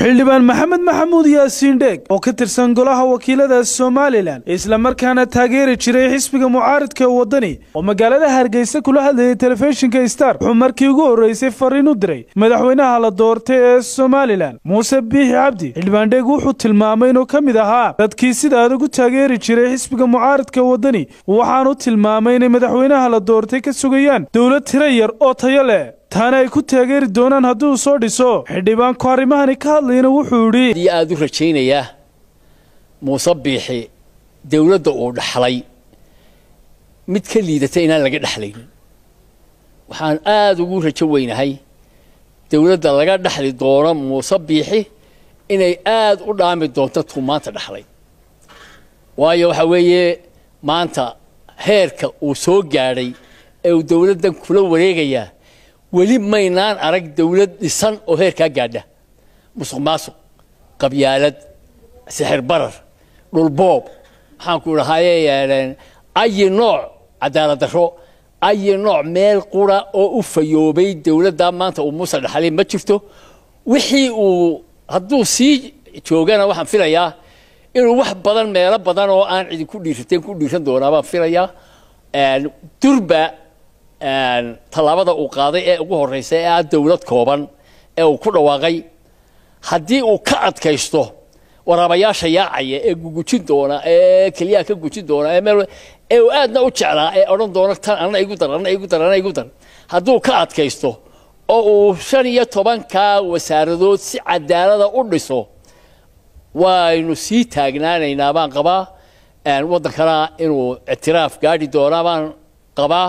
xildhibaan maxamed maxamuud yaasiin dheeg oo ka tirsan golaha wakiilada somalilan islamarkaana taageeri jiray xisbiga mucaaridka ee waddani oo magaalada hargeysa kula hadlayay telefishinka star wuxuu markii ugu horreysay fariin u diray madaxweynaha la doortay ee somalilan muuse biixi cabdi xildhibaan dheeg wuxuu tilmaamay inuu ka mid ahaa dadkii sida adag u taageeri jiray xisbiga mucaaridka ee waddani waxaanu tilmaamay inay madaxweynaha la doortay ka sugayaan dowlad tiro yar oo tayo leh taana ay ku taageeri doonaan haddii uu soo dhiso xildhibaanku arrimahani ka hadlayna wuxuu yidhi aada u rajaynayaa muuse biixi dowladda uu dhaxlay mid ka liidata inaan laga dhexlaynin waxaan aada ugu rajo weynahay dowladda laga dhexli doono muuse biixi inay aada u dhaami doonto tuu maanta dhexlay waayo waxaa weeye maanta heerka uu soo gaadhay ee uu dowladdan kula wareegayaa weli maynaan arag dowlad dhisan oo heerkaa gaadha musuq maasuq qabyaalad sixir barar dhulboob maxaanku dhahaye ayi nooc cadaalad darro ayi nooc meel qura oo u fayoobay dowladda maanta uu muuse dhaxlay ma jirto wixii uu hadduu sii joogana waxaan filayaa inuu wax badan meelo badan oo aan cidi ku dhiirateen ku dhiiran doonaa baan filayaa durba tallaabada uu qaaday ee ugu horreysa ee ah dowlad kooban ee uu ku dhawaaqay haddii uu ka adkaysto waraabayaasha yaacaya ee gugujin doona ee keliyaha ka gujin doona ee meel ee uu aadna u jeclaa ee odhan doona tan anna igu dar anna igu dar anna igu dar hadduu ka adkaysto oo uu shan iyo tobankaa wasaaradood si cadaalada u dhiso waynu sii taagnaanaynaa baan qabaa waddankana inuu ictiraaf gaadhi doonaa baan qabaa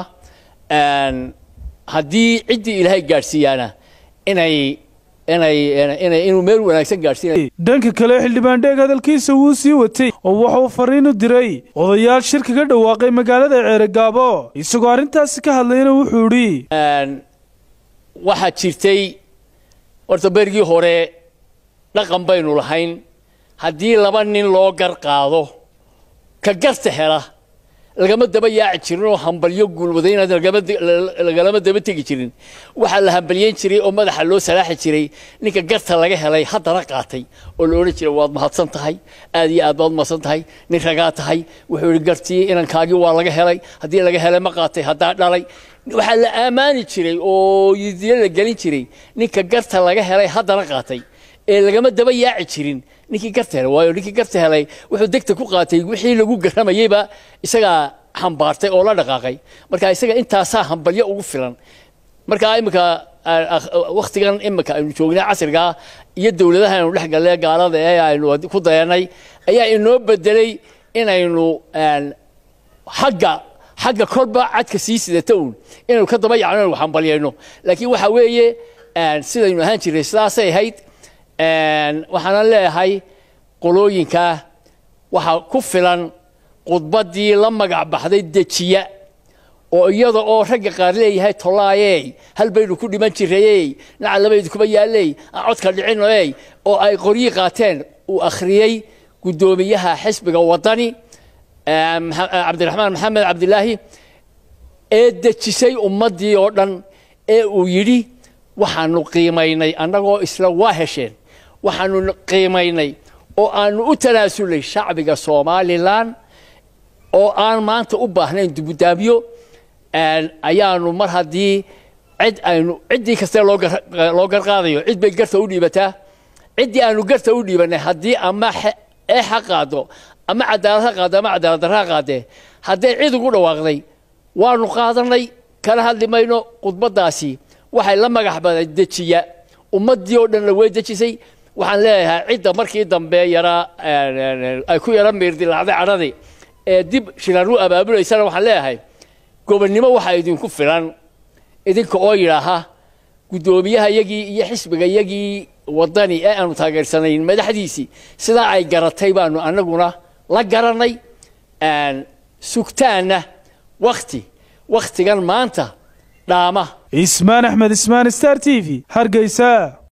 haddii ciddii ilaahay gaadhsiiyaana inay inay inay inuu meel wanaagsan gaadhsiinay dhanka kale xildhibaan dheeg hadalkiisa wuu sii watay oo wuxuu fariin u diray odayaal shirka ka dhawaaqay magaalada ceeregaabo isagoo arrintaasi ka hadlayna wuxuu idhi waxaa jirtay horta berigii hore dhaqan baynu lahayn haddii laba nin loo gar qaado ka garta hela lagama daba yaaci jirin oo hambalyo guulwadayna lagalama daba tegi jirin waxaa la hambalyeyn jiray oo madaxa loo salaaxi jiray ninka garta laga helay haddana qaatay oo la odhan jiray waad mahadsan tahay aad iyo aad baad mahadsan tahay nin ragaa tahay wuxuu yihi gartii inankaagii waa laga helay haddii laga helay ma qaatay haddaa dhalay waxaa la ammaani jiray oo yidiyo la gelin jiray ninka garta laga helay haddana qaatay ee lagama daba yaaci jirin ninkii garta helay waayo ninkii garta helay wuxuu degta ku qaatay wixii lagu garamayeyba isagaa xambaartay oo la dhaqaaqay marka isaga intaasaa hambalyo ugu filan marka iminka waktigan iminka aynu joognay casrigaa iyo dowladaha aynu dhex galle gaalada ee aynu ku dayanay ayaa inoo bedelay inaynu xagga xagga kolba cadka sii sidata uun inaynu ka daba yacno inaynu hambalyayno laakiin waxa weeye sidaynu ahaan jirnay sidaasay ahayd waxaanan leeyahay qolooyinka waxaa ku filan khudbaddii la magac baxday dejiya oo iyada oo ragga qaar leeyahay tolaayey hal baynu ku dhiman jirayey naca labaydu kuma yaalley aan codka dhicinoey oo ay qoryii qaateen uu akhriyey guddoomiyaha xisbiga waddani cabdiraxmaan maxamed cabdilaahi ee dejisay ummaddii oo dhan ee uu yidhi waxaanu qiimaynay annagoo isla waa hesheen waxaanu qiimaynay oo aanu u tanaasulay shacbiga somalilan oo aan maanta u baahnayn dubudaabyo ayaanu mar haddii cid aynu ciddii kaste loo garqaadayo cid bay garta u dhiibataa ciddii aanu garta u dhiibanay haddii ama eex ha qaado ama cadaalad ha qaado ama cadaalad darra ha qaadee hadday cid ugu dhawaaqday waanu qaadanay kala hadli mayno khudbaddaasi waxay la magax baday dejiya ummaddii oo dhanna way dejisay waxaan leeyahay cidda markii dambe yaraa ay ku yara miirdilaacday cadhadii ee dib shiraan u abaabulaysana waxaan leeyahay gobonnimo waxaa idinku filan idinka oo yidhaaha guddoomiyaha yagii iyo xisbiga yagii waddani ee aanu taageersanayn madaxdiisii sidaa ay garatay baanu annaguna la garanay sugtaanna wakti wakhtigan maanta dhaama ismaan axmed ismaan star t v hargeysa